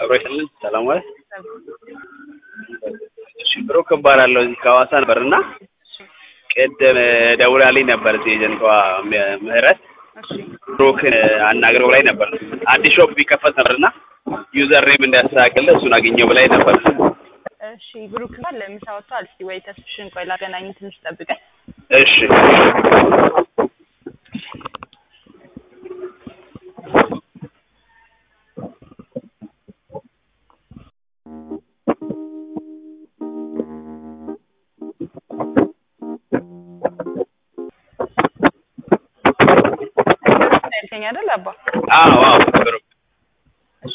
አብሮ ይስጥልን። ሰላም ዋል። እሺ ብሩክ እባላለሁ እዚህ ከሐዋሳ ነበር እና ቅድም ደውላልኝ ነበር እዚህ ኤጀንቷ ምህረት እሺ ብሩክን አናግረው ላይ ነበር አዲስ ሾፕ ቢከፈት ነበር እና ዩዘር ኔም እንዲያስተካክል እሱን አግኘው ብላኝ ነበር። እሺ ብሩክ ጋር ለምሳ ወጥቷል። እስቲ ወይ ተስፍሽን ቆይ ላገናኝ፣ ትንሽ ጠብቀኝ። እሺ ያልከኝ አይደል አባ? አዎ አዎ ብሩክ እሺ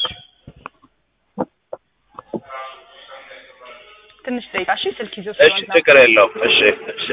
ትንሽ ደቂቃ እሺ። ስልክ ይዞ እሺ ስለሆነ ነው። ችግር የለውም። እሺ እሺ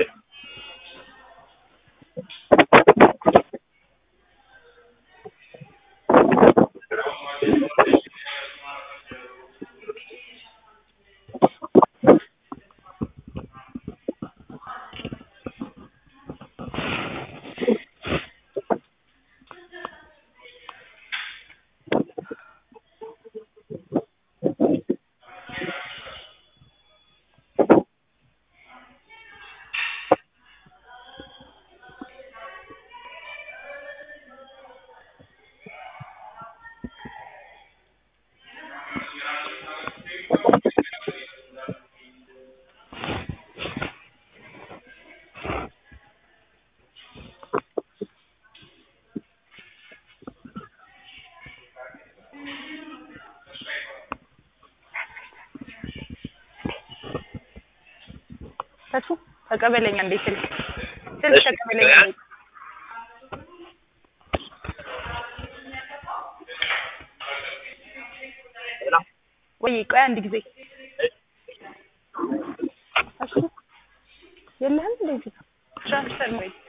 ተሱ ተቀበለኛ እንዴ ስልክ ስልክ እሺ። ተቀበለኛ እንዴ ወይ ቆይ አንድ ጊዜ እሺ የለህም እንደዚህ ትራንስፈር ነው